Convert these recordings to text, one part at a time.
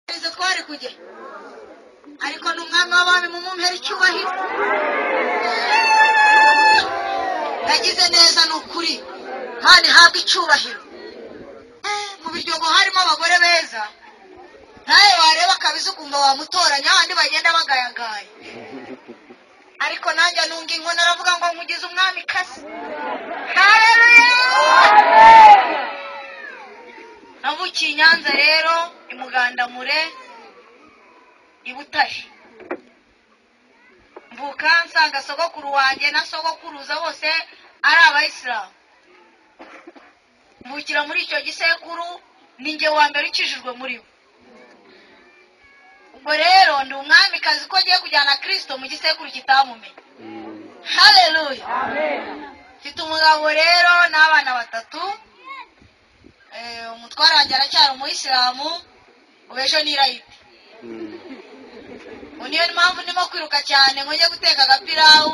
twese twari kugira ariko ni umwami w'abami mumumpera icyubahiro yagize neza ni ukuri kandi ihabwa icyubahiro mu biryogo harimo abagore beza nawe wareba akabizi ukumva wamutoranya abandi bagenda bagayagaye ariko nanjye nunga inkono aravuga ngo nkugize umwami kazi navukiye i nyanza rero i mugandamure i butare mvuka nsanga sogokuru wanjye na sogokuruza bose ari abayisilamu mvukira muri icyo gisekuru ni njye wa mbere ukijijwe muri bo ubwo rero ndi umwamikazi ko agiye kujyana kirisito mu gisekuru kitamumenye hareruya mfite umugabo rero n'abana batatu umutware wanjye aracyari umuyisilamu ubu ejo ni irayiti ubu niyo mpamvu ndimo kwiruka cyane ngo njye guteka agapirawu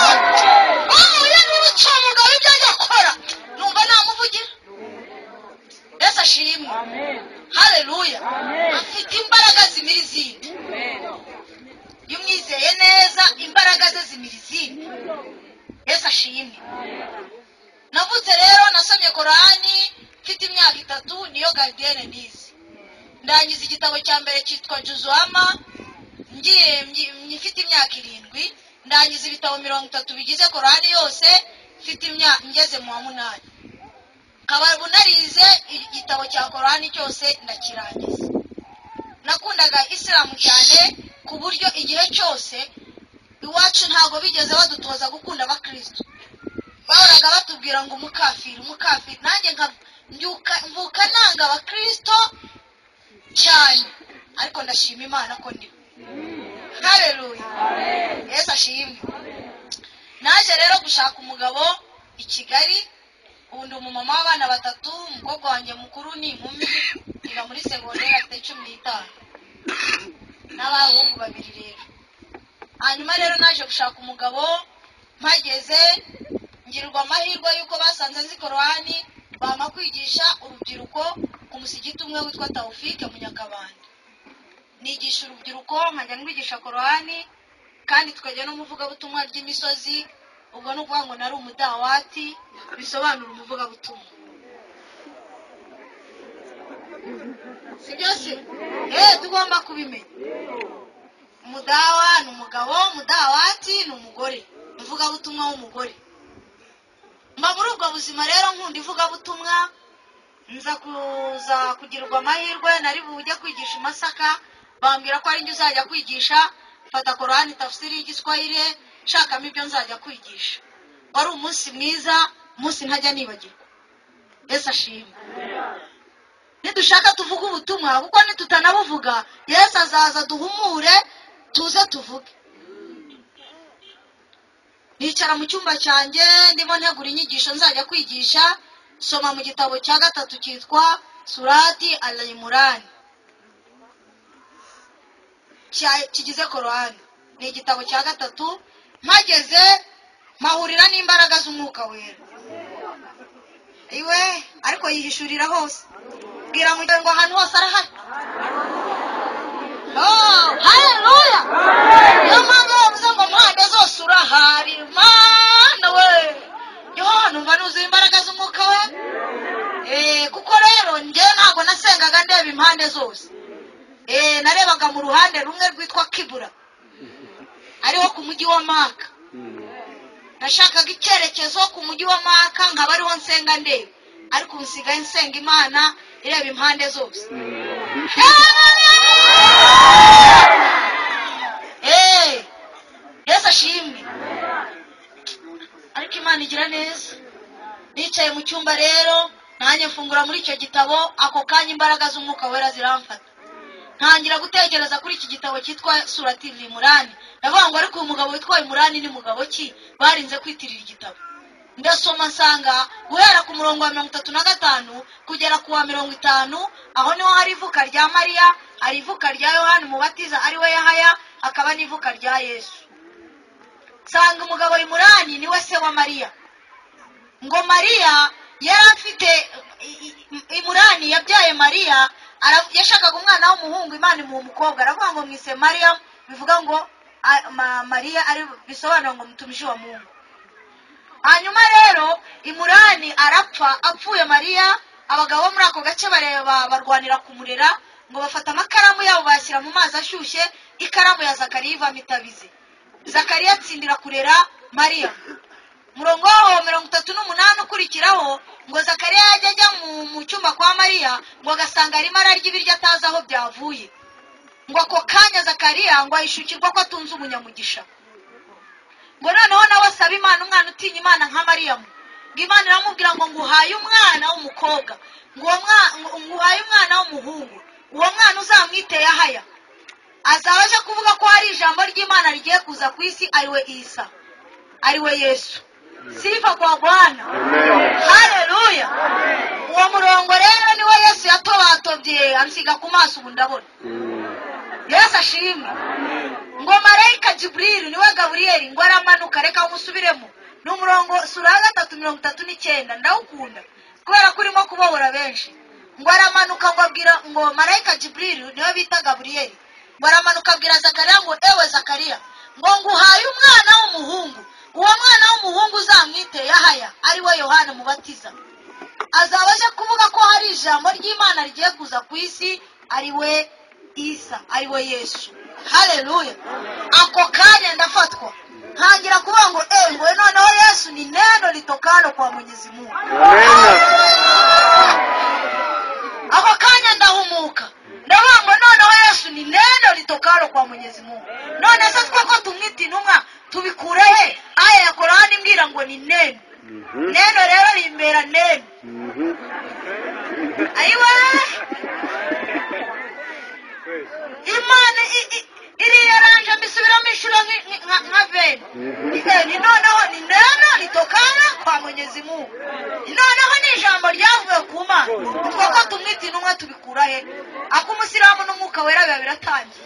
uyu ni umucamugabo ibyo ajya akora numva namuvugira mbese ashimwe hareruya afite imbaraga zimira izindi iyo umwizeye neza imbaraga ze zimira izindi mbese ashimwe navutse rero nasomye korani mfite imyaka itatu niyo garidiyene nize ndangiza igitabo cya mbere cyitwa juzuwama ngiye mfite imyaka irindwi ndangiza ibitabo mirongo itatu bigize korani yose mfite imyaka ngeze mu wa munani nkaba narize igitabo cya korani cyose ndakirangiza nakundaga isilamu cyane ku buryo igihe cyose iwacu ntabwo bigeze badutoza gukunda abakirisitu bahoraga batubwira ngo umukafiri umukafiri nanjye mvuka nanga abakirisito cyane ariko ndashima imana ko ndiho hareruye yesu ashimwe naje rero gushaka umugabo i kigali ubu ndi umumama w'abana batatu umukobwa wanjye mukuru ni inkumi iba muri segonderi afite cumi n'itanu n'abahungu babiri rero hanyuma rero naje gushaka umugabo mpageze ngirwa amahirwe y'uko basanze nzi korowani bampa kwigisha urubyiruko ku musigiti umwe witwa tawufike munyakabanda nigisha urubyiruko nkajya nkwigisha korowani kandi tukajya n'umuvugabutumwa ry'imisozi ubwo ni ukuvuga ngo nari umudawati bisobanura umuvugabutumwa si byose eee tugomba kubimenya umudawa ni umugabo umudawati ni umugore umuvugabutumwa w'umugore mba muri ubwo buzima rero nkunda ivugabutumwa nza kuza kugirirwa amahirwe nari bujye kwigisha i masaka bambwira ko ari njye uzajya kwigisha mfata korani tafsiri y'igiswahire nshakamo ibyo nzajya kwigisha wari umunsi mwiza umunsi ntajya nibagirwa yesu ashimwe nidushaka tuvuge ubutumwa kuko nitutanabuvuga yesu azaza duhumure tuze tuvuge nicara mu cyumba cyanjye ndimo ntegura inyigisho nzajya kwigisha soma mu gitabo cya gatatu cyitwa surati aliyimurani kigize korowani ni igitabo cya gatatu mpageze mpahurira n'imbaraga z'umwuka wera iwe ariko yihishurira hose bwira ngo ahantu hose arahari hareruya niyo mpamvu bavuze ngo mpande zose urahari mana we yo numva nuzuye imbaraga z'umwuka we kuko rero njyewe ntabwo nasengaga ndeba impande zose narebaga mu ruhande rumwe rwitwa kibura ariho ku mujyi wa maka nashakaga icyerekezo ku mujyi wa maka nkaba ariho nsenga ndeba ariko ubu nsigaye nsenga imana ireba impande zose yesu ashimwe ariko imana igira neza nicaye mu cyumba rero nanjye mfungura muri icyo gitabo ako kanya imbaraga z'umwuka wera ziramfata ntangira gutekereza kuri iki gitabo cyitwa suratiri imurani ndavuga ngo ariko uyu mugabo witwa imurani ni mugabo ki barinze kwitirira igitabo ndasoma nsanga guhera ku murongo wa mirongo itatu na gatanu kugera ku wa mirongo itanu aho niho hari ivuka rya mariya hari ivuka rya yohani umubatiza ari we yahaya hakaba n'ivuka rya yesu nsanga umugabo imurani niwe se wa mariya ngo mariya yari afite imurani yabyaye mariya Ara- yashakaga umwana w'umuhungu imana imuha umukobwa aravuga ngo mwise mariya bivuga ngo a- ma- mariya ari bisobanura ngo mutumishi wa mungu hanyuma rero imurani arapfa apfuye mariya abagabo bo muri ako gace bareba barwanira kumurera ngo bafata amakaramu yabo bayashyira mu mazi ashyushye ikaramu ya zakariya ivamo itabizi zakariya atsindira kurera mariya murongo waho mirongo itatu n'umunani ukurikiraho ngo zakariya yajya ajya mu- mu cyumba kwa mariya ngo agasanga arimo ararya ibiryo atazi aho byavuye ngo ako kanya zakariya ngo ahishukirwa ko atunze umunyamugisha ngo noneho nawe asabe imana umwana utinya imana nka mariyamu ngo imana iramubwira ngo nguhaye umwana w'umukobwa ngo uwo mwa- ngo- nguhaye umwana w'umuhungu uwo mwana uzamwite yahaya azaba aje kuvuga ko hari ijambo ry'imana rigiye kuza ku isi ariwe isa ariwe yesu sifa kwa bwana hareruya uwo murongo rero niwo yesu yatobatobye ansiga ku maso ubu ndabona yesu ashimwe ngo marayika jiburiri niwe gaburiyeri ngo aramanuka reka musubiremo ni umurongo sura ya gatatu mirongo itatu n'icyenda ndawukunda kubera ko urimo kubohora benshi ngo aramanuka ngo abwira ngo marayika jiburiri niwe bita gaburiyeri ngo aramanuka abwira zakariya ngo ewe zakariya ngo nguhaye umwana w'umuhungu uwo mwana w'umuhungu uzamwite yahaya ari we yohana mubatiza azaba aje kuvuga ko hari ijambo ry'imana rigiye kuza ku isi ari we isa ari we yesu hareruya ako kanya ndafatwa ntangira kuvuga ngo ewe ngo noneho yesu ni neno litokalo kwa mwenyezi mungu ako kanya ndahumuka ndavuga ngo noneho yesu ni neno litokalo kwa mwenyezi mungu none se twe ko tumwita intumwa tubikure he aya ya korani imbwira ngo ni neno neno rero rimbera neno ayiwe imana i- i- iriya ranje mbisubiramo inshuro nki- nki- nka nka veni Eh, ni noneho ni neno ritokana kwa mwenyezi mungu Ni noneho ni ijambo ryavuye ku mana utwo ko tumwita intumwa tubikura he ak'umusiramu n'umwuka wera biba biratangiye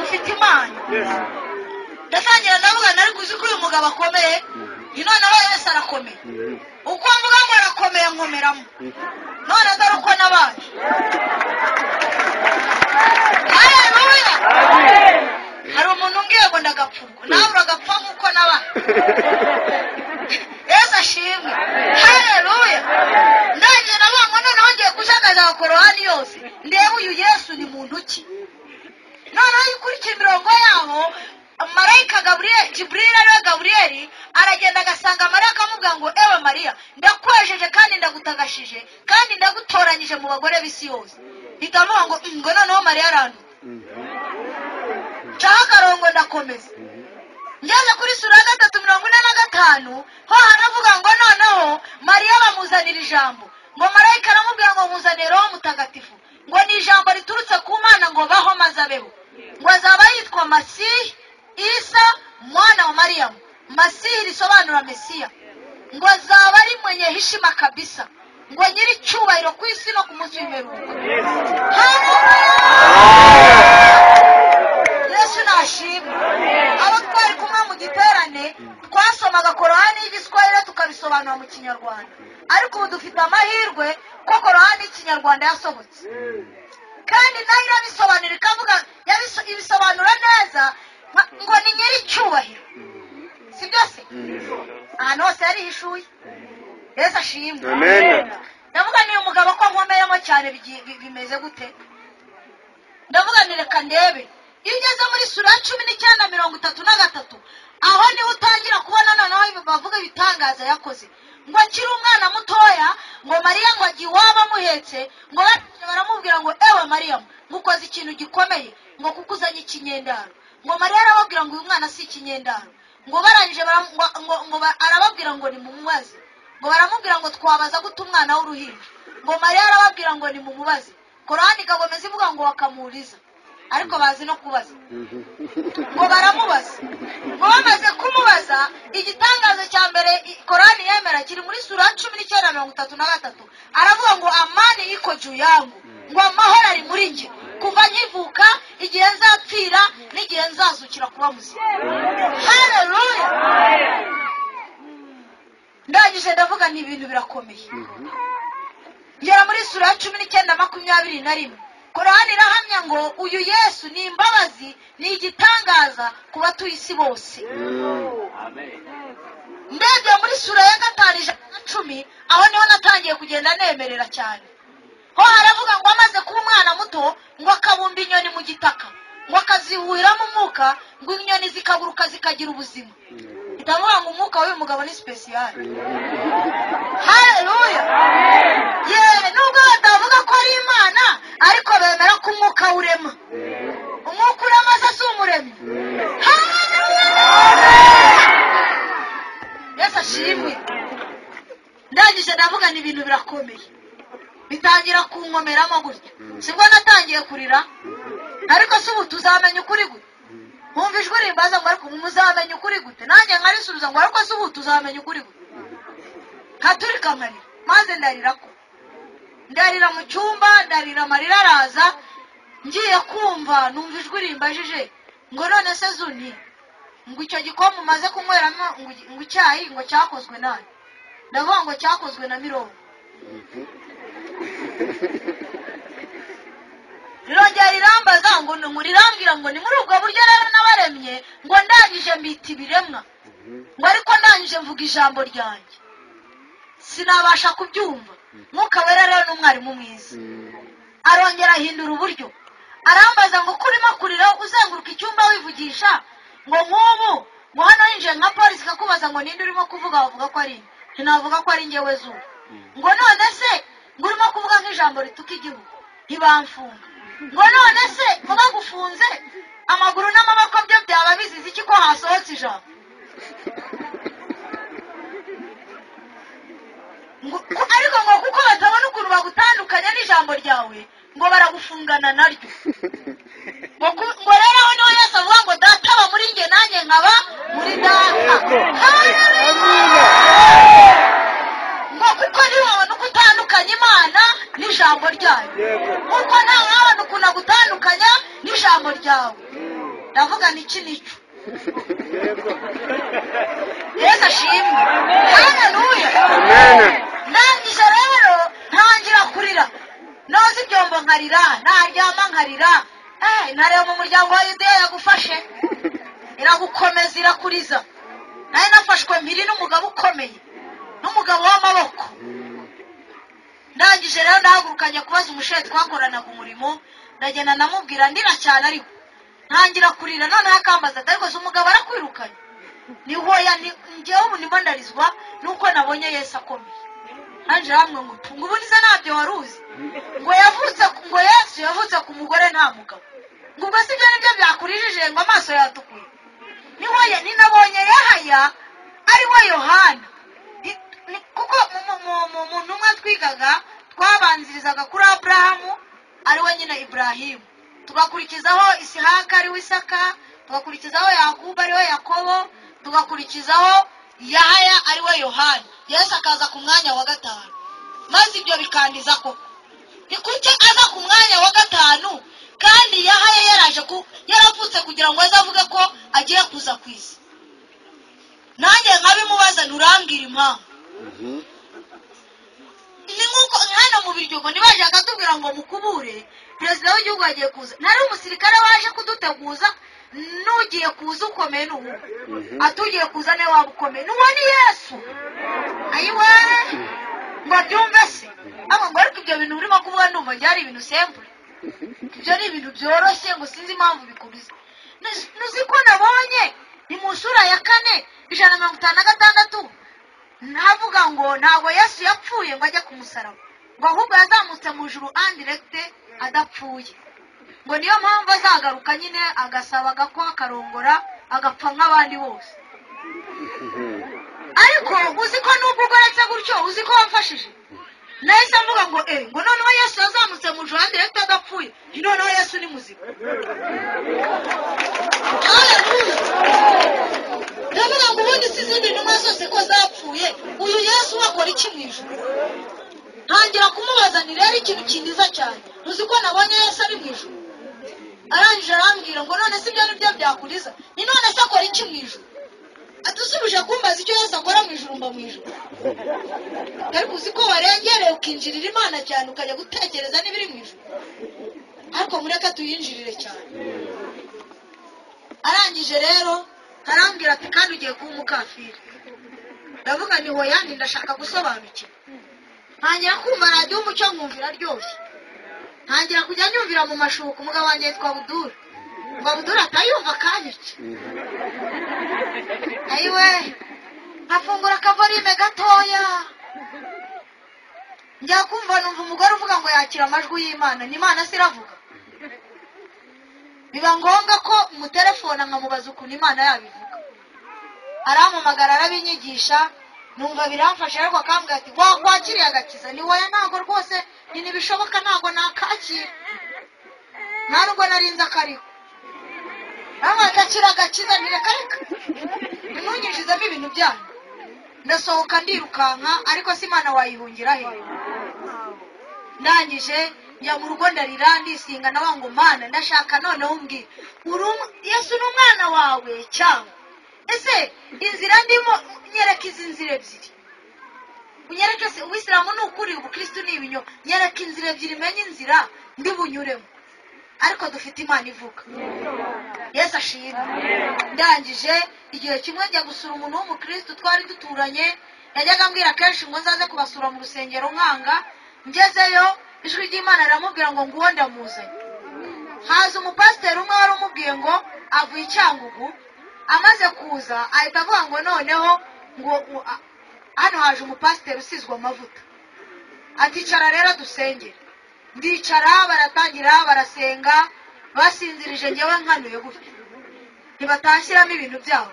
ufite imana ndatangira ndavuga nari kuzi ko uyu mugabo akomeye ni noneho yesu arakomeye uko mvuga ngo arakomeye nkomeramo none dore uko nabaje hareruya hari umuntu umbwiye ngo ndagapfurwa nabura agapfa nk'uko nabaje yesu ashimwe hareruya ndangiye navuga ngo noneho ngiye kushagaza abakorowani yose ndebe uyu yesu ni muntu ki noneho iyo ukurikiye imirongo yabo marayika gaburiyeli jiburiri ariwe gaburiyeli aragenda agasanga mariya akamubwira ngo ewe mariya ndakwejeje kandi ndagutagashije kandi ndagutoranyije mu bagore b'isi yose mpita mvuga ngo "Mm, ngo noneho mariya arantu ncaho akarongo ndakomeza ngeze kuri sura ya gatatu mirongo ine na gatanu ho haravuga ngo noneho mariya bamuzanira ijambo ngo marayika aramubwira ngo muzanire roho mutagatifu ngo ni ijambo riturutse ku mana ngo baho maze abeho ngo azaba yitwa masihi isa mwana wa mariyamu masihi risobanura mesiya ngo azaba ari mwenye hishima kabisa ngo nyiricyubahiro ku isi no ku munsi w'imperuka yesu nashimwe abo twari kumwe mu giterane twasomaga korowani y'igiswahili tukabisobanura mu kinyarwanda ariko ubu dufite amahirwe ko korowani y'ikinyarwanda yasohotse kandi nayo irabisobanura ikavuga yabiso- ibisobanura neza nka- ngo ni nyiricyubahiro si byose ahantu hose yarihishuye yesu ashimwe Amen. ndavuga ni umugabo ko nkomeyemo cyane bigi- bi- bimeze gute ndavuga ni reka ndebe iyo ugeze muri sura ya cumi n'icyenda mirongo itatu na gatatu aho niho utangira kubona noneho ibi- bavuga ibitangaza yakoze ngo akiri umwana mutoya ngo mariya ngo agiye iwabo amuhetse ngo baje baramubwira ngo ewe mariya ngo ukoze ikintu gikomeye ngo kuko uzanye ikinyendaro ngo mariya arababwira ngo uyu mwana si ikinyendaro ngo barangije bara- ngo- ngo- ngo ba- arababwira ngo nimumubaze ngo baramubwira ngo twabaza gute umwana w'uruhinja ngo mariya arababwira ngo nimumubaze korani igagomeza ivuga ngo wakamuriza ariko bazi no kubaza ngo baramubaza ngo bamaze kumubaza igitangazo cya mbere i- korani yemera kiri muri sura ya cumi n'icyenda mirongo itatu na gatatu aravuga ngo amani yiko juu yangu ngo amahoro ari muri njye kuva nkivuka igihe nzapfira n'igihe nzazukira kuba muzima hareruya ndangije ndavuga ni ibintu birakomeye Mhm. ngera muri sura ya cumi n'icyenda makumyabiri na rimwe korani irahamya ngo uyu yesu ni imbabazi ni igitangaza ku batuye isi bose Mm. ndebye muri sura ya gatanu ijana na cumi aho niho natangiye kugenda nemerera cyane ho haravuga ngo amaze kuba umwana muto ngo akabumba inyoni mu gitaka ngo akazihuhiramo umwuka ngo inyoni zikaguruka zikagira ubuzima bitavuga ngo umwuka w'uyu mugabo ni sipesiyali haleluya ye nubwo batavuga ko ari imana ariko bemera ko umwuka urema umwuka urema se si umuremyi yesu ashimwe ndangije ndavuga ni ibintu birakomeye bitangira kunkomeramo gutya sibwo natangiye kurira ariko si ubu tuzamenya ukuri gute nkumva ijwi rimbaza ngo ariko muzamenya ukuri gute nanjye nkarisubiza ngo ariko si ubu tuzamenya ukuri gute nkaturika nkarira maze ndarira ko ndarira mu cyumba ndarira amarira araza ngiye kumva numva ijwi rimbajije ngo none se zuni ngo icyo gikombe umaze kunyweramo ngo ugi- ngo icyayi ngo cyakozwe nawe ndavuga ngo cyakozwe na mirongo rirongera rirambaza ngo ni- ngo rirambwira ngo ni muri ubwo buryo rero nabaremye ngo ndangije mbita ibiremwa ngo ariko ndangije mvuga ijambo ryanjye sinabasha kubyumva mwuka wera rero ni umwarimu mwiza arongera ahindura uburyo arambaza ngo ko urimo kurira uzenguruka icyumba wivugisha ngo nk'ubu ngo hano hinjiye nka polisi ikakubaza ngo ninde urimo kuvuga wavuga ko ari njye navuga ko ari ngewe zuba ngo none se ngo urimo kuvuga nk'ijambo rituka igihugu ntibamfunga ngo none se vuga gufunze amaguru n'amaboko byo byaba bizize iki ko hasohotse ijambo ngo ku- ariko ngo kuko batabona ukuntu bagutandukanya n'ijambo ryawe ngo baragufungana naryo ngo ku- ngo rero aho niho yesu avuga ngo data aba muri njye nanjye nkaba muri data Haleluya! ngo kuko ntiwabona uko utandukanya imana n'ijambo ryayo nkuko nawe wabona ukuntu agutandukanya n'ijambo ryawe ndavuga niki nicyo yesu ashimwe haleluya Amen. ndangije rero ntangira kurira noza ibyombo nkarira naryama nkarira Eh, nareba mu muryango wa yudeya yagufashe iragukomeza irakuriza nayo nafashwe mpiri n'umugabo ukomeye n'umugabo w'amaboko ndangije rero ndahaguruka njya kubaza umushere twakoranaga umurimo ndagenda ndamubwira ndira cyane ariko ntangira kurira noneho akambaza ati ariko se umugabo arakwirukanye ni hoya ni- njyewe ubu ndimo ndarizwa nuko nabonye yesu akomeye hanje hamwe ngo utu ngo ubuniza ntabyo wari uzi ngo yavutse ngo yesu yavutse ku mugore nta mugabo ngo ubwo sibyo nibyo byakurijije ngo amaso yatukuye ni hoya ninabonye yahaya ari we yohana Ni- ni- kuko mu- mu- mu- mu- mu ntumwa twigaga twabanzirizaga kuri aburahamu ari we nyine iburahimu tugakurikizaho isihaka ari we isaka tugakurikizaho yakubu ari we yakobo tugakurikizaho yahaya ari we yohani yesu akaza ku mwanya wa gatanu maze ibyo bikandiza ko ni kuki aza ku mwanya wa gatanu kandi yahaya yaraje ku yaravutse kugira ngo aze avuge ko agiye kuza ku isi nanjye nkabimubaza nturambwira impamvu Mhm. ni nk'uko hano mu biryogo ntibajya bakatubwira ngo mukubure perezida w'igihugu agiye kuza ntari umusirikare waje kuduteguza n'ugiye kuza ukomeye ni uwo Mhm. atugiye kuza niwe waba ukomeye n'uwo ni yesu ayiwe ngo byumve se ahubwo ngo ariko ibyo bintu urimo kuvuga ndumva byari ibintu sempure ibyo ni ibintu byoroshye ngo sinzi impamvu bikubuza Nuz- nuzi ko nabonye ni mu nsura ya kane ijana na mirongo itanu na gatandatu ntavuga ngo ntabwo yesu yapfuye ngo ajye ku musaraba ngo ahubwo yazamutse mu ijuru andiregite adapfuye ngo niyo mpamvu azagaruka nyine agasaba agakwa akarongora agapfa nk'abandi bose Mhm. ariko uzi ko nubwo ugoretse gutyo uzi ko wamfashije nahise mvuga ngo eh ngo noneho yesu yazamutse mu ijuru handi leta adapfuye noneho yesu ni muzima Haleluya. ndavuga ngo ubundi si izindi ntumwa zose ko zapfuye uyu yesu wakora iki mu ijuru ntangira kumubaza ni rero ikintu kindiza cyane uzi ko nabonye yesu ari mu ijuru arangije arambwira ngo none se ibyo ni byo byakuriza ni none se akora iki mu ijuru adusubije kumbaza icyo yesu akora mu ijuru mba mu ijuru ariko uzi ko warengereye ukinjirira imana cyane ukajya gutekereza n'ibiri mu ijuru ariko mureke tuyinjirire cyane arangije rero arambwira ati kandi ugiye kuba umukafiri ndavuga nti hoyani ndashaka gusobanukirwa ntangira kumva radiyo umucyo nkumvira ryoshye ntangira kujya nyumvira mu mashuka umugabo wanjye yitwa budura ngo budura atayumva akanyica ayiwe nkafungura akavorime gatoya njya kumva numva umugore uvuga ngo yakira amajwi y'imana ni imana se iravuga biba ngombwa ko umutelefona nkamubaza ukuntu imana yabivuga arampamagara arabinyigisha numva biramfasha ariko akambwira ati wakwakiriye agakiza ni wowe ntabwo rwose ni ntibishoboka ntabwo nakakira nta nubwo narinze akariko amakakira agakiza ntireka reka ntunyinjizemo ibintu byanyu ndasohoka ndirukanka ariko se imana wayihungira he ndangije njya mu rugo ndarira ndisinga na wa ngo mana ndashaka noneho umbwira uri um- yesu ni umwana wawe cyangwa ese inzira ndimo nyereka izi nzira ebyiri unyereke se ubisilamu ni ukuri ubukristu ni ibinyoma nyereka inzira ebyiri menye inzira ndibunyuremo ariko dufite imana ivuga yesu ashimwe ndangije igihe kimwe njya gusura umuntu w'umukristo twari duturanye yajyaga ambwira kenshi ngo nzaze kubasura mu rusengero nkanga ngezeyo ijwi ry'imana riramubwira ngo nguwo ndamuzanye haza umupasiteri umwe wari umubwiye ngo avuye icyangugu amaze kuza ahita avuga ngo noneho ngo u- a- hano haje umupasiteri usizwe amavuta aticara rero dusengere ndicara baratangira barasenga basinzirije njyewe nkanuye gutya ntibatashyiramo ibintu byabo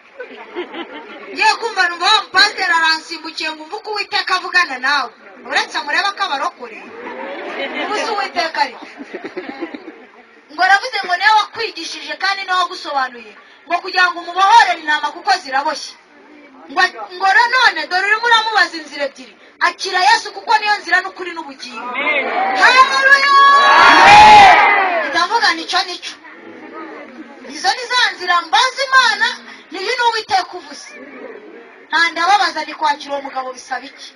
ngiye kumva numva wa mupasiteri aransimbukiye ngo umve uko uwiteka avugana nawe uretse murebe ko abarokore gusa uwiteka ari ngo aravuze ngo niwe wakwigishije kandi niwe wagusobanuriye ngo kugira ngo umubohorere intama kuko ziraboshye ngo ngo nanone dore urimo uramubaza inzira ebyiri akira yesu kuko niyo nzira n'ukuri n'ubugingo haleluya ndavuga nicyo nicyo izo ni za nzira mbaza imana niyo n'uwiteka uvuze nta ndababaza ni kwakira uwo mugabo bisaba iki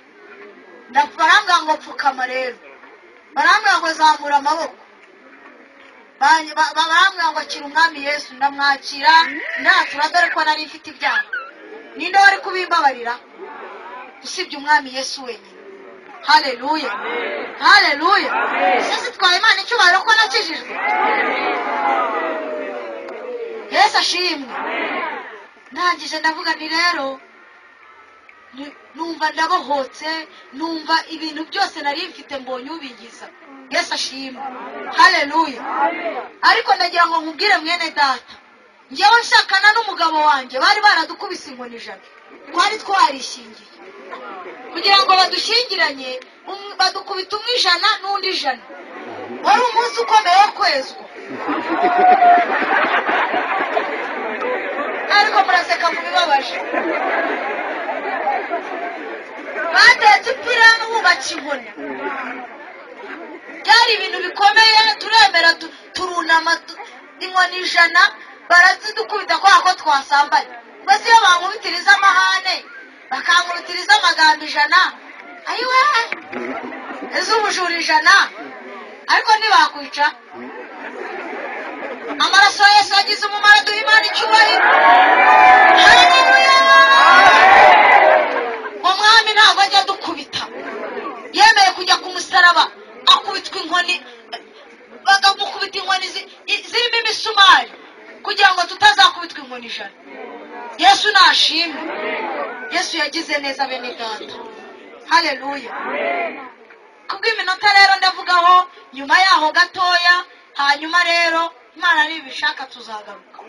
Ndapfa- barambwira ngo pfukama rero barambwira ngo zamura amaboko Ba- ba- barambwira ngo akira umwami yesu ndamwakira ndatura dore ko nari mfite ibyaha ninde wari kubimbabarira usibye umwami yesu wenyine haleluya haleluya sese twaye imana icyubahiro ko nakijijwe yesu ashimwe ndangije ndavuga nti rero ni- numva ndabohotse numva ibintu byose nari mfite mbonye ubingiza yesu ashimwe haleluya ariko ndagira ngo nkubwire mwene data njyewe nshakana n'umugabo wanjye bari baradukubise inkoni ijana twari twarishingiye kugira ngo badushingiranye um- badukubita umwe ijana n'undi ijana wari umunsi ukomeye wo kwezwa ariko muraseka mubibabaje batetse ipirani bubaka inkoni byari ibintu bikomeye turemera tu- turunama tu- inkoni ijana barazidukubita kubera ko twasambanye mbese iyo bankubitiriza amahane bakankubitiriza amagambo ijana ayiwe iz'ubujura ijana ariko ntibakwica amaraso ya yesu yagize umumaro duha imana icyubahiro haleluya umwami ntabwo ajya adukubita yemeye kujya ku musaraba akubitwa inkoni bakamukubita inkoni zi- i- zirimo imisumari kugira ngo tutazakubitwa inkoni ijana yesu nashimwe yesu yagize neza bene data haleluya kubw'iminota rero ndavugaho nyuma yaho gatoya hanyuma rero imana nibishaka tuzagaruka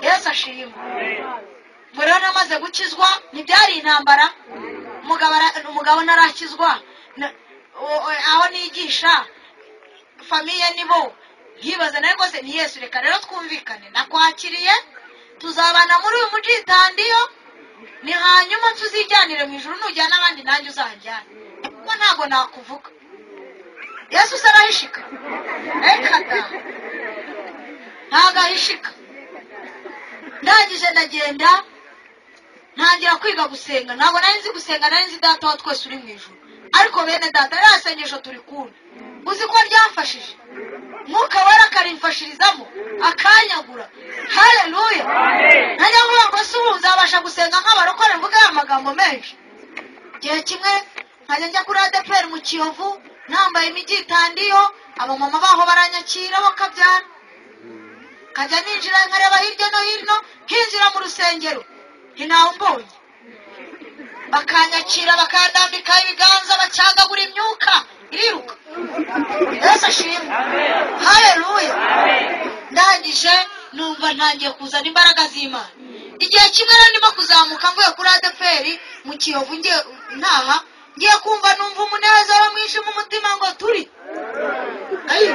yesu ashimwe ubwo rero namaze gukizwa ntibyari intambara umugabo ara- umugabo ntarakizwa na- o- o- aho nigisha famiye nibo nkibaza nawe rwose ni yesu reka rero twumvikane nakwakiriye tuzabana muri uyu mujitandiyo ni hanyuma tuzijyanire mu ijuru nujyana abandi nanjye uzanjyane kuko ntabwo nakuvuga yesu usa n'ahishika reka da ntabwo ahishika ndangije ndagenda ntangira kwiga gusenga ntabwo nari nzi gusenga nari nzi data wa twese uri mu ijoro ariko bene data ririya sengesho turi kumwe uzi ko ryamfashije mwuka wera akarimfashirizamo akanyagura hareruya nanjye nkuba ngo si ubu nzabasha gusenga nk'abarokore mvuge ya magambo menshi igihe kimwe nkajya njya kuri adeperi mu kiyovu nambaye imijyi itandiyo abamama baho baranyakira bakabyara nkajya ninjira nkareba hirya no hino nkinjira mu rusengero ntawe mbonye bakanyakira bakandambika ibiganza bacyagagura imyuka iriruka yesu ashimwe hareruya ndangije numva ntangiye kuzana imbaraga z'imana igihe kimwe rero ndimo kuzamuka mvuye kuri adeperi mu kiyovu ngiye ntaha ngiye kumva numva umunezero mwinshi mu mutima ngo turi ayo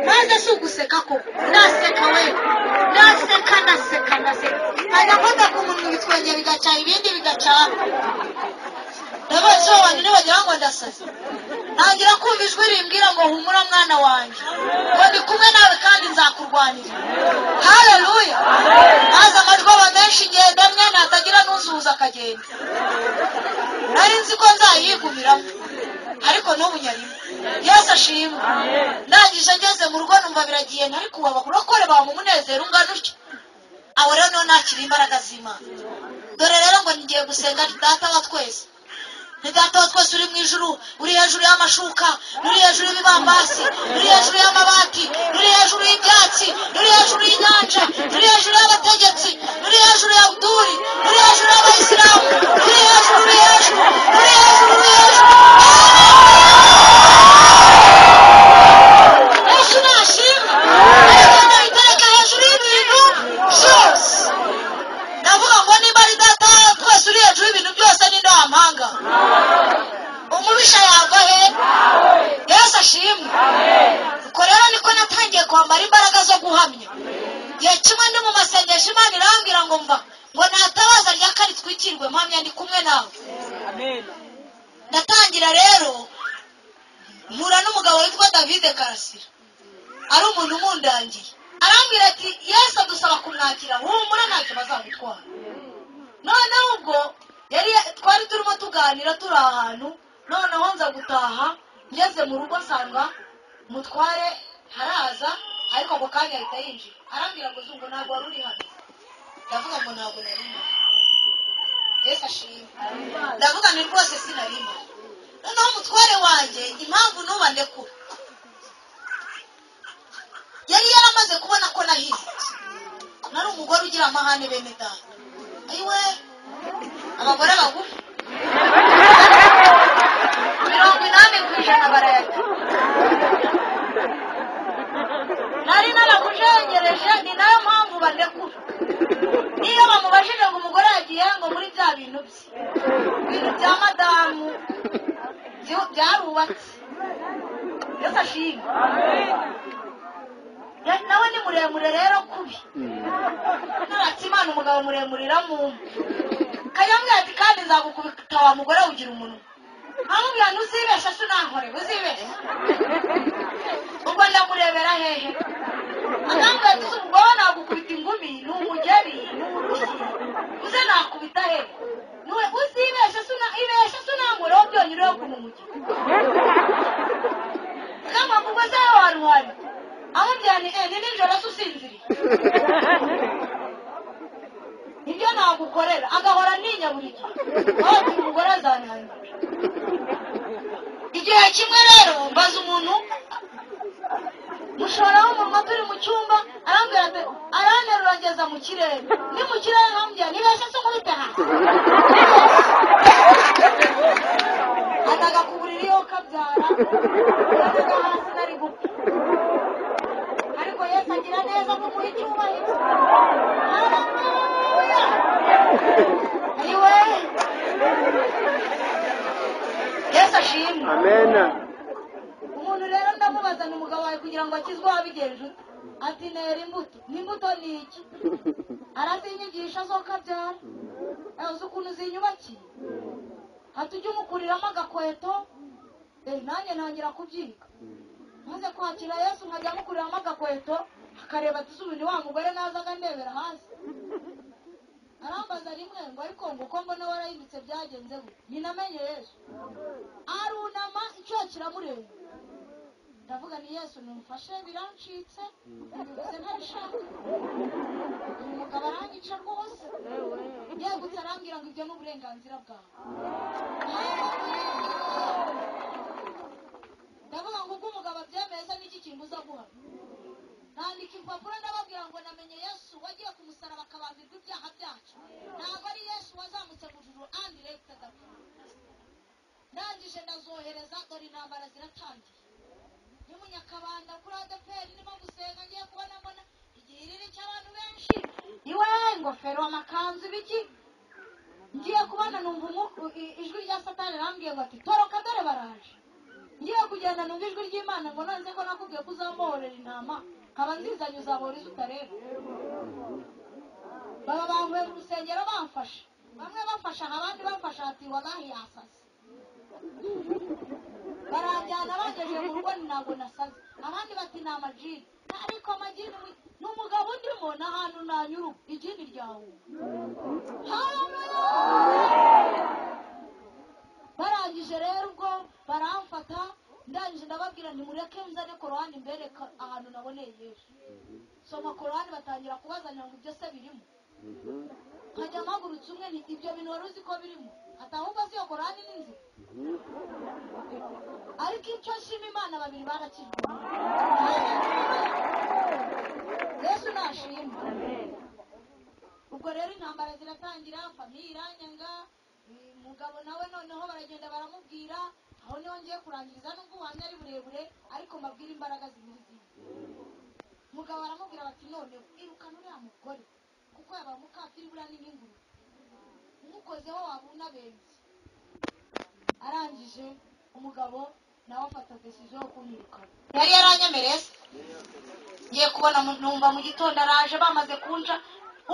maze si uguseka koko naseka we naseka naseka naseka nkajya mfata ku munwa ibitwenge bigacaha ibindi bigacaha ndabaziho abantu ntibagira ngo ndasaze ntangira kumva ijwi rimbwira ngo humura mwana wanjye ngo ndi kumwe nawe kandi nzakurwanira hareruya maze amajwi aba menshi ngenda mwe natagira n'uzuza akagenda nari nzi ko nzayigumiramo ariko n'ubu nyarimo yesu ashimwe ndangije ngeze mu rugo numva biragiye ntari kuba bakurokore bamuha umunezero ungana utyo aho rero niho nakira imbaraga z'imana dore rero ngo ngiye gusenga ni data wa twese ni data wa twese uri mu ijuru uri hejuru y'amashuka uri hejuru y'ibibambasi uri hejuru y'amabati uri hejuru y'ibyatsi uri hejuru y'inyanja uri hejuru y'abategetsi uri hejuru ya uduri uri hejuru y'abayisilamu uri hejuru uri hejuru uri hejuru uri hejuru yesu nashimwe ariko nayitereka hejuru y'ibintu byose ndavuga ngo niba ari data twese uri hejuru y'ibintu byose ninde wampanga umubisha yava he yesu ashimwe ubwo rero niko natangiye kwambara imbaraga zo guhamya igihe kimwe ndi mu masengesho imana irambwira ngo mva ngo ntatabaza rya kane twikirwe mpamya ndi kumwe nawe ndatangira rero mpura n'umugabo witwa davide karasira ari umuntu umundangiye arambwira ati yesu adusaba kumwakira humura ntacyo bazamutwara noneho ubwo yari twari turimo tuganira turi ahantu noneho nza gutaha ngeze mu rugo nsanga mutware haraza ariko ako kanya ahita yinjira arambwira ngo zungu ntabwo wari uri hano ndavuga ngo ntabwo nari mpari yesu ashimwe ndavuga ni rwose sinari mpari noneho umutware wanjye impamvu nuba ndekura yari yaramaze kubona ko nahindutse nari umugore ugira amahane bene data ayiwe abagore bagufi mirongo inani ku ijana barayata nari naramujengereje ni nayo mpamvu bandekura niyo bamubajije ngo umugore yagiye ngo muri bya bintu bye ibintu bya madamu byu- byarubatse yose ashimwe Ya- nawe ni muremure rero kubi naratse imana umugabo muremure iramumpa kanyamubwira ati kandi nzagukubita wa mugore ugira umunwa amubwira ntuzibeshe se unankore uzibeshe ubwo ndamurebera hehe akambwira ati "Uzi umugore nagukubita ingumi ni umugeri ni urushyi uze nakubita hehe Niwe uzibeshe se una- ibeshe se unankoreho byonyine yo kumumugira kama kubwo se wari uhari amubwira ni eh, ni nijoro se usinziriye nibyo nagukorera agahora ntinya buri gihe wabona umugore azananira igihe kimwe rero mbaza umuntu mushora w'umunwa turi mu cyumba arambwira ati aranterura ngeza mu kirere ni mu kirere nkambwira nibeshye se nkubite hasi ataga ku buriri yo kabyara akavuga hasi nari gupfa ariko yesu agira neza kumuha icyubahiro Anyway, yesu ashimwe Amen. umuntu rero ndamubaza ni umugabo wawe kugira ngo akizwe wabigenje ute? ati nera imbuto n'imbuto ni iki arazinyigisha zo kabyara Eh, uzi ukuntu zinyubakiye hati ujye umukuriramo agakweto eh, nanjye ntangira kubyiga maze kwakira yesu nkajya amukuriramo agakweto akareba ati uzi ubu ni wa mugore nazaga ndebera hasi arambaza rimwe ngo ariko ngo uko mbona warahindutse byagenze gute nyina amenye yesu arunama icyoha kiramurenga ndavuga ni yesu numfashe birancitse mbibutse ntabishaka uyu mugabo aranyica rwose yewe gute arambwira ngo ibyo ni uburenganzira bwawe ndavuga ngo ubwo umugabo abyemeye se n'iki kimbuza guhana nandika impapuro ndababwira ngo namenye yesu wagiye ku musaraba akabambirwa ibyaha byacu ntabwo ari yesu wazamutse mu juru andi regita agapfa ndangije ndazohereza dore intambara ziratangiye ni mu nyakabanda kuri adeperi ndimo gusenga ngiye kubona mbona igihiriri cy'abantu benshi iwe ingofero amakanzu ibiki ngiye kubona numva umu- i- ijwi rya satani rambwiye ngo ati toroka dore baraje ngiye kugenda numva ijwi ry'imana ngo none se ko nakubwiye ko uzambohorera intama nkaba nzizanye uzabora izo utareba baba banguye mu rusengero bamfashe bamwe bafasha aha, abandi bafasha hati wallahi yasase barajyana bagejeje mu rugo ni ntabwo nasaze abandi bati ni amajini ariko amajini mu- ni umugabo ndimo ni ahantu nanyura ubu, ijini ryawe barangije rero ubwo baramfata ndangije ndababwira ntimureke nzane korowani mbereka ahantu naboneye yesu soma korowani batangira kubazanira ngo ibyo se birimo nkajya mpagurutse umwe nti ibyo bintu wari uzi ko birimo ati ahubwo si iyo korowani ni nzima ariko icyo nshima imana babiri barakijwe yesu nashima ubwo rero intambara ziratangira famiye iranyanga uyu mugabo nawe noneho baragenda baramubwira aho niho ngiye kurangiriza nubwo ubuhamya ari burebure ariko mbabwire imbaraga zimuriziye umugabo aramubwira bati noneho irukana uriya mugore kuko yaba mukatiri buriya ni nk'ingurube umukozeho waba unabenze arangije umugabo nawe afata desiziyo yo kumwirukana yari yaranyemereye se ngiye kubona mu- numva mu gitondo araje bamaze kunca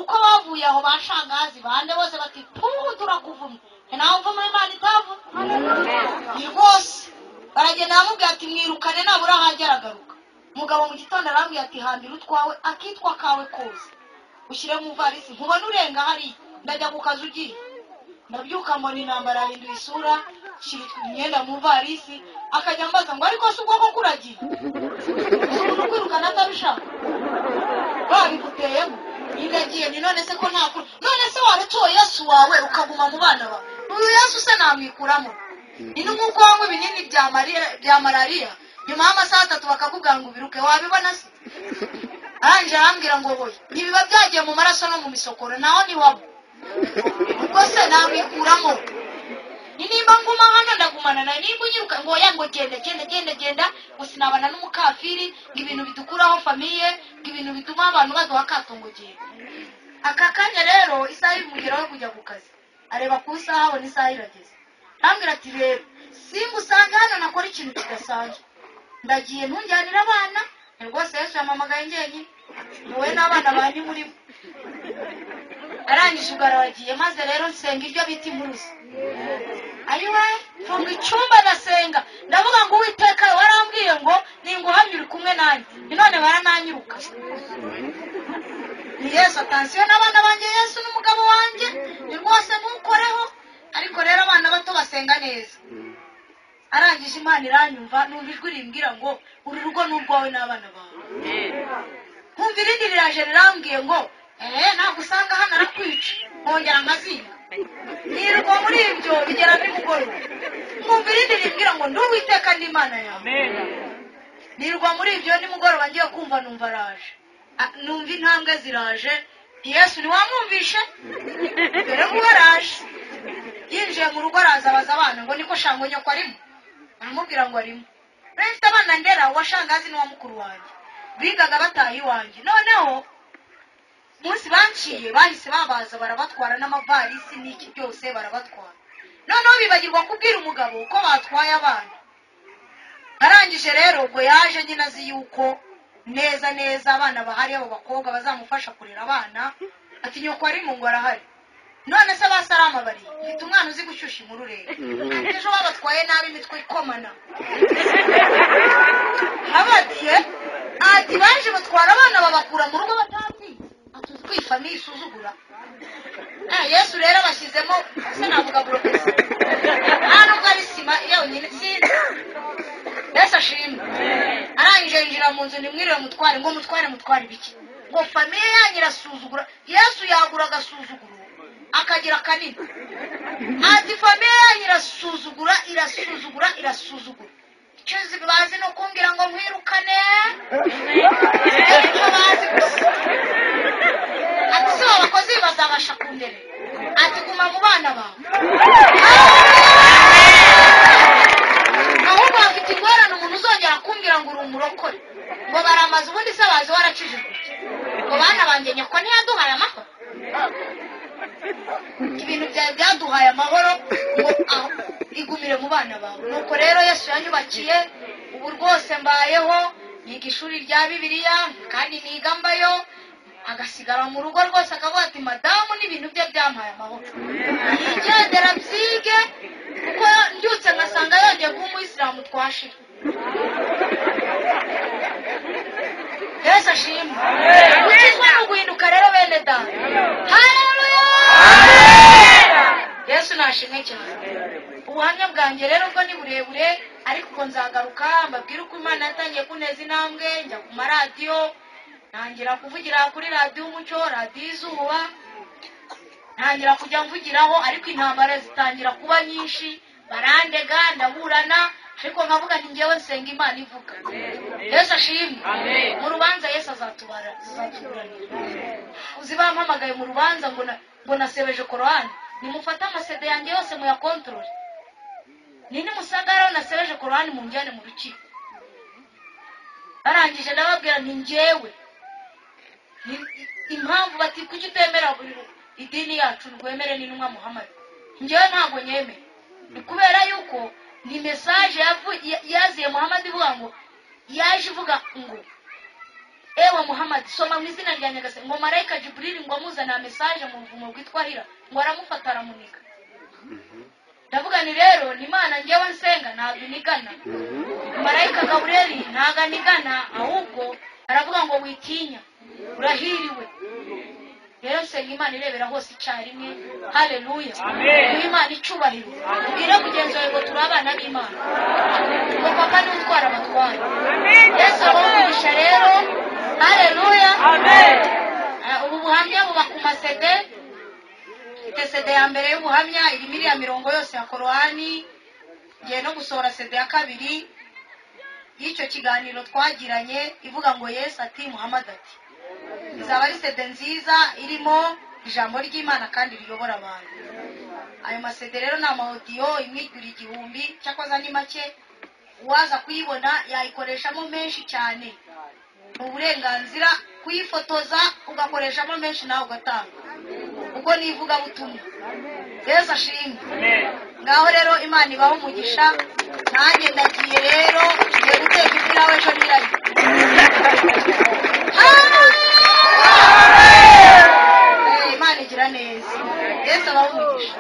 uko bavuye aho bashangazi bande bose bati puhu turakuvumye Nge nawe mvuma imana itavuma ni rwose baragenda bamubwira ati mwirukane nabura ahajya aragaruka umugabo mu gitondo arambwira ati hambira utwawe akitwa kawe kose ushyire mu ivarisi nkubona urenga hariya ndajya ku kazi ugiye ndabyuka mbona intambara yahinduye isura nshyira imyenda mu ivarisi akajya ambaza ngo ariko si ubwoko kuragiye umuntu kwirukana atabishaka babiguteyemo iragiye ni none se ko ntakura none se waratoye yesu wawe ukaguma mu bana bawe uyu yesu se namwikuramo ni n'umwuka wanywa ibinini bya mari- bya malariya nyuma y'amasaha atatu bakakubwira ngo ubiruke wabibona se arangije arambwira ngo wowe ntibiba byagiye mu maraso no mu misokoro naho ntiwaba ubwo se namwikuramo ni nimba nguma hano ndagumana nawe nimba unyiruka ngo oya ngo genda genda genda genda ngo sinabana n'umukafiri ngo ibintu bidukuraho famiye ngo ibintu bituma abantu baduha akato ngo genda aka kanya rero isaha imugeraho yo kujya ku kazi areba ku isaha abona isaha irageze arambwira ati rero simbusanga hano nakora ikintu kidasanzwe ndagiye ntujyanire abana ni rwose yesu yampamagaye njyenyine wowe n'abana banyu muri bo arangije ubwo arabagiye maze rero nsenga ibyo bita impuruza ayiwe mfunga icyumba ndasenga ndavuga ngo uwiteka warambwiye ngo ninguhamya uri kumwe nanjye ni none barananyiruka ni yesu atansiyo n'abana banjye yesu n'umugabo wanjye ni rwose ntukoreho ariko rero abana bato basenga neza arangije imana iranyumva numva ijwi rimbwira ngo uru rugo ni urwawe n'abana bawe nkumva irindi riraje rirambwiye ngo eee ntabwo usanga hano arakwica nkongera nkazinga nirwa muri ibyo bigera nimugoroba nkumva irindi rimbwira ngo ndi uwiteka n'imana yawe nirwa muri ibyo nimugoroba ngiye kumva numva araje Ah, numva intambwe ziraje yesu ntiwamwumvishe dore ko araje yinjiye mu rugo araza abaza abana ngo niko shango nyoko arimo aramubwira ngo arimo rero mfite abana ndera uwa shangazi n'uwa mukuru wanjye bigaga bataha iwanjye noneho umunsi banciye bahise babaza barabatwara n'amavarisi n'iki byose barabatwara noneho bibagirwa kubwira umugabo uko batwaye abana arangije rero ubwo yaje nyine azi yuko neza neza abana bahari abo bakobwa bazamufasha kurera abana ati nyoko ari mu ngo arahari none se basarama bari mfite umwana uzi gushyushya imururere ariko ejo babatwaye nabi imitwe ikomana abatiye ati baje batwara abana babakura mu rugo batatse ati utwifamiye isuzugura yesu rero abashyizemo ese navuga burokesi nta nubwo ari sima yonyine sinzi yesu ashimwe arangije yinjira mu nzu nimwirire mutware ngo mutware mutware ibiki ngo famiye yanyu irasuzugura yesu yagura agasuzuguro akagira kanini ati famiye yanyu irasuzugura irasuzugura irasuzugura icyo zi- bazi ni ukumbwira ngo nkwirukane icyo bazi gusa ati si abakozi bazabasha kundera ati guma mu bana bawe ahubwo bafite ingorane umuntu uzongera kumbwira ngo uri umurokore ngo baramaze ubundi se bazi waracijuguye ngo bana banjye nyako ntiyaduhaye amahoro ibintu byawe byaduhaye amahoro ngo aho igumire mu bana bawe nuko rero yesu yanyubakiye ubu rwose mbayeho niga ishuri rya bibiliya kandi niga mbayo agasigara mu rugo rwose akavuga ati madamu n'ibintu bye byampaye amahoro yigendera byige kuko mbyutse nkasanga yongeye kuba umuyisilamu twashira yesu ashimwe gukizwa ni uguhinduka rero bene dani hareruya yesu nashimwe cyane ubuhamya bwanjye rero bwo ni burebure ariko ubwo nzagaruka mbabwire uko imana yatangiye kuneza intambwe njya ku maradiyo ntangira kuvugira kuri radiyo umucyo radiyo izuba ntangira kujya mvugiraho ariko intambara zitangira kuba nyinshi barandega ndaburana ariko nkavuga nti ngewe nsenga imana ivuga yesu ashimwe mu rubanza yesu azatubara azatuburanira uzi bampamagaye mu rubanza ngo na- ngo nasebeje korowani nimufate amasede yanjye yose muyakontorore nini musagara nasebeje korowani munjyane mu rukiko barangije ndababwira nti njyewe Ni- impamvu bati kuki utemera buri idini yacu ntwemere n'intumwa muhamadi njyewe ntabwo nyemera ni kubera yuko ni mesaje yavu- ya- yaziye muhamadi ivuga ngo yaje ivuga ngo ewe muhamadi soma mu izina rya nyagasani ngo marayika jiburiri ngo amuzanira mesaje mu buvumo bwitwa hira ngo aramufata aramuniga ndavuga ni rero ni imana njyewe nsenga ntabwo inigana marayika gabureri ntabwo anigana ahubwo aravuga ngo witinya urahiriwe rero nsenga imana irebera hose icyarimwe hareruya uhe imana icyubahiro ubwire mugenzi wawe ngo turi abana b'imana ngo papa niwe utwara abatwara yesu abawugurisha rero hareruya Ah, ubu buhamya buba ku masede mfite sede ya mbere y'ubuhamya irimo iriya mirongo yose ya korowani ngiye no gusohora sede ya kabiri y'icyo kiganiro twagiranye ivuga ngo yesu ati muhamadi ati izaba ari sede nziza irimo ijambo ry'imana kandi riyobora abantu ayo masede rero ni amawodiyo imwe igura igihumbi cyakoze ni make uwaza kuyibona yayikoreshamo menshi cyane ni uburenganzira kuyifotoza ugakoreshamo menshi nawe ugatanga ubwo ni ivugabutumwa yesu ashimwe ngaho rero imana ibaho umugisha nanjye ndagiye rero ngiye guteka imbwa ejo nirayo Eh, imana igira neza yesu abaho umugisha